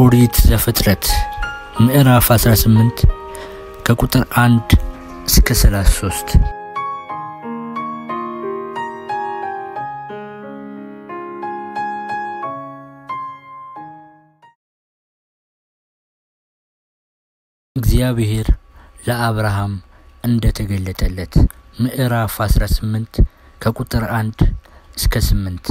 ኦሪት ዘፍጥረት ምዕራፍ 18 ከቁጥር 1 እስከ 33 እግዚአብሔር ለአብርሃም እንደተገለጠለት ምዕራፍ 18 ከቁጥር 1 እስከ 8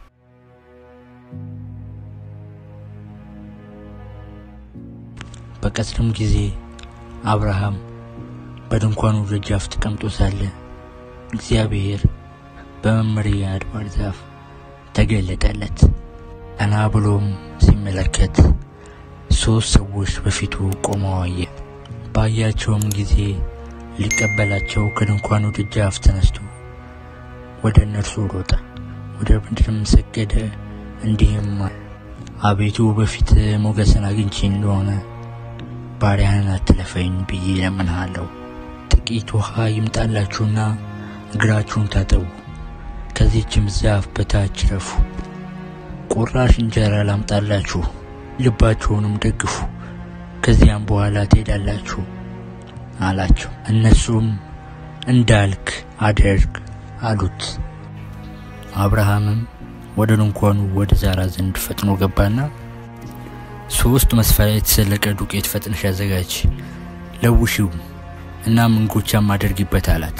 በቀትርም ጊዜ አብርሃም በድንኳኑ ደጃፍ ተቀምጦ ሳለ እግዚአብሔር በመምሬ አድባር ዛፍ ተገለጠለት። ቀና ብሎም ሲመለከት ሦስት ሰዎች በፊቱ ቆመው አየ። ባያቸውም ጊዜ ሊቀበላቸው ከድንኳኑ ደጃፍ ተነስቶ ወደ እነርሱ ሮጠ፣ ወደ ምድርም ሰገደ፣ እንዲህም አለ፣ አቤቱ በፊት ሞገስን አግኝቼ እንደሆነ ባሪያህን አትለፈኝ ብዬ እለምንሃለሁ። ጥቂት ውሃ ይምጣላችሁና እግራችሁን ታጠቡ፣ ከዚህችም ዛፍ በታች ረፉ። ቁራሽ እንጀራ ላምጣላችሁ፣ ልባችሁንም ደግፉ፣ ከዚያም በኋላ ትሄዳላችሁ አላቸው። እነሱም እንዳልክ አደርግ አሉት። አብርሃምም ወደ ድንኳኑ ወደ ዛራ ዘንድ ፈጥኖ ገባና ሶስት መስፈሪያ የተሰለቀ ዱቄት ፈጥነሽ አዘጋጅ፣ ለውሺው እና እንጎቻም አድርጊበት አላት።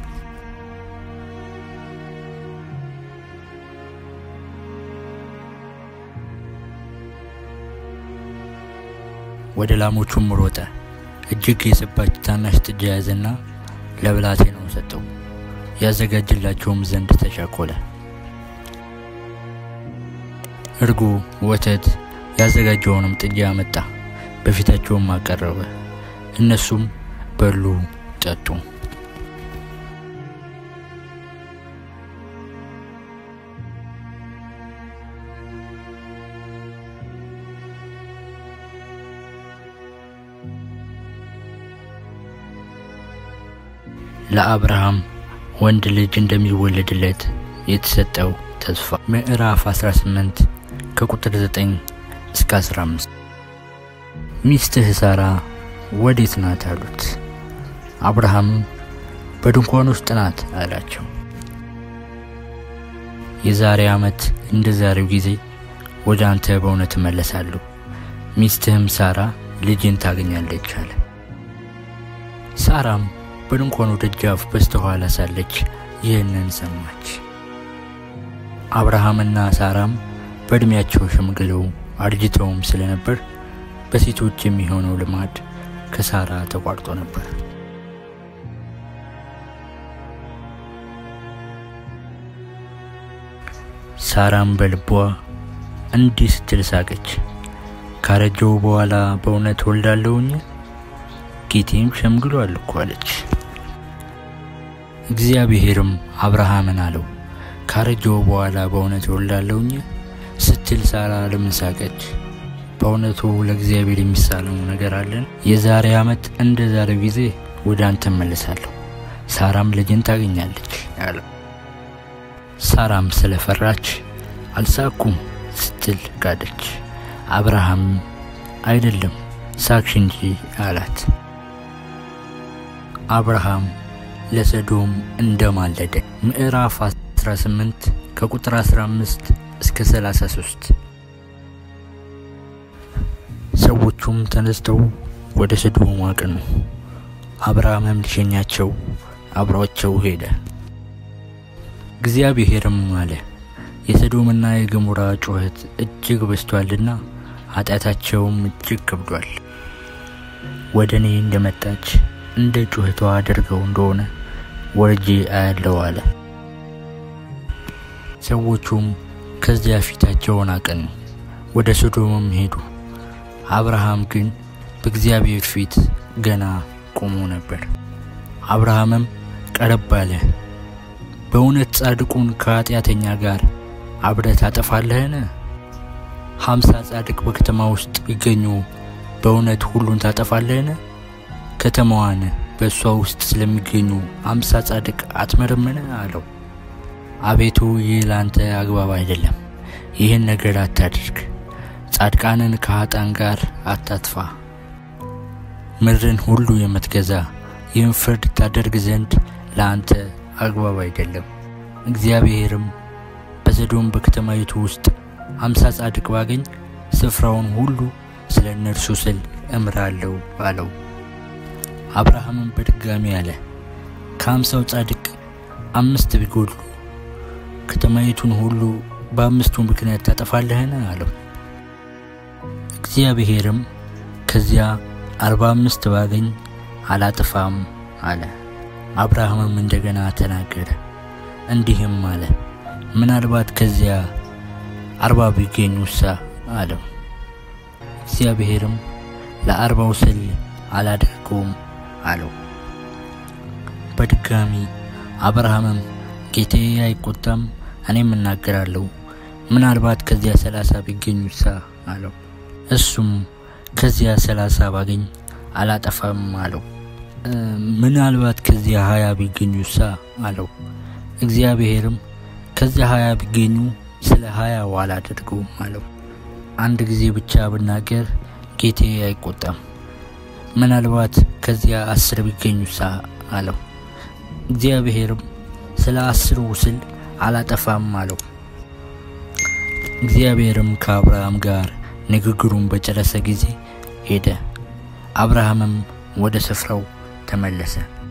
ወደ ላሞቹም ሮጠ። እጅግ የሰባች ታናሽ ጥጃ ያዘና ለብላቴናው ሰጠው። ያዘጋጅላቸውም ዘንድ ተቻኮለ። እርጎ፣ ወተት ያዘጋጀውንም ጥጃ አመጣ፣ በፊታቸውም አቀረበ። እነሱም በሉ፣ ጠጡ። ለአብርሃም ወንድ ልጅ እንደሚወለድለት የተሰጠው ተስፋ ምዕራፍ 18 ከቁጥር 9 እስከ 15 ሚስትህ ሳራ ወዴት ናት አሉት። አብርሃም በድንኳን ውስጥ ናት አላቸው። የዛሬ ዓመት እንደ ዛሬው ጊዜ ወደ አንተ በእውነት እመለሳለሁ፣ ሚስትህም ሳራ ልጅን ታገኛለች አለ። ሳራም በድንኳኑ ደጃፍ በስተኋላ ሳለች ይህንን ሰማች። አብርሃምና ሳራም በዕድሜያቸው ሸምግለው አርጅተውም ስለነበር በሴቶች የሚሆነው ልማድ ከሳራ ተቋርጦ ነበር። ሳራም በልቧ እንዲህ ስትል ሳቀች፣ ካረጀው በኋላ በእውነት ወልዳለሁኝ? ጌቴም ሸምግሏል እኮ አለች። እግዚአብሔርም አብርሃምን አለው፣ ካረጀው በኋላ በእውነት ወልዳለሁኝ ስትል ሳራ ለምን ሳቀች? በእውነቱ ለእግዚአብሔር የሚሳለው ነገር አለን? የዛሬ ዓመት እንደ ዛሬው ጊዜ ወደ አንተ እመለሳለሁ፣ ሳራም ልጅን ታገኛለች አለው። ሳራም ስለፈራች አልሳኩም ስትል ጋደች። አብርሃም አይደለም ሳቅሽ እንጂ አላት። አብርሃም ለሰዶም እንደማለደ ምዕራፍ 18 ከቁጥር 15 እስከ 33 ሰዎቹም ተነስተው ወደ ሰዶም አቀኑ። አብርሃምም ሊሸኛቸው አብሯቸው ሄደ። እግዚአብሔርም አለ የሰዶምና የገሞራ ጩኸት እጅግ በዝቷልና ኃጢአታቸውም እጅግ ከብዷል። ወደ እኔ እንደመጣች እንደ ጩኸቷ አድርገው እንደሆነ ወርጄ አያለው አለ። ሰዎቹም ከዚያ ፊታቸውን አቀኑ፣ ወደ ሶዶምም ሄዱ። አብርሃም ግን በእግዚአብሔር ፊት ገና ቆሞ ነበር። አብርሃምም ቀረብ አለ፣ በእውነት ጻድቁን ከኃጢአተኛ ጋር አብረህ ታጠፋለህን? ሀምሳ ጻድቅ በከተማ ውስጥ ቢገኙ በእውነት ሁሉን ታጠፋለህን? ከተማዋን በእሷ ውስጥ ስለሚገኙ አምሳ ጻድቅ አትመረምን? አለው። አቤቱ ይህ ለአንተ አግባብ አይደለም፣ ይህን ነገር አታድርግ። ጻድቃንን ከኃጣን ጋር አታጥፋ። ምድርን ሁሉ የምትገዛ ይህን ፍርድ ታደርግ ዘንድ ለአንተ አግባብ አይደለም። እግዚአብሔርም በሰዶም በከተማይቱ ውስጥ አምሳ ጻድቅ ባገኝ ስፍራውን ሁሉ ስለ እነርሱ ስል እምራለሁ አለው። አብርሃምም በድጋሚ አለ፣ ከአምሳው ጻድቅ አምስት ቢጎድሉ ከተማይቱን ሁሉ በአምስቱ ምክንያት ታጠፋለህን? አለው። እግዚአብሔርም ከዚያ አርባ አምስት ባገኝ አላጥፋም አለ። አብርሃምም እንደገና ተናገረ እንዲህም አለ፣ ምናልባት ከዚያ አርባ ቢገኙሳ አለው። እግዚአብሔርም ለአርባው ስል አላደርገውም አለው። በድጋሚ አብርሃምም ጌታዬ አይቆጣም፣ እኔም እናገራለሁ፣ ምናልባት ከዚያ ሰላሳ ቢገኙሳ አለው። እሱም ከዚያ ሰላሳ ባገኝ አላጠፋም አለው። ምናልባት ከዚያ ሀያ ቢገኙሳ አለው። እግዚአብሔርም ከዚያ ሀያ ቢገኙ ስለ ሀያው አላደርገውም አለው። አንድ ጊዜ ብቻ ብናገር ጌታዬ አይቆጣም፣ ምናልባት ከዚያ አስር ቢገኙሳ አለው። እግዚአብሔርም ስለ አስሩ ስል አላጠፋም አለው። እግዚአብሔርም ከአብርሃም ጋር ንግግሩን በጨረሰ ጊዜ ሄደ። አብርሃምም ወደ ስፍራው ተመለሰ።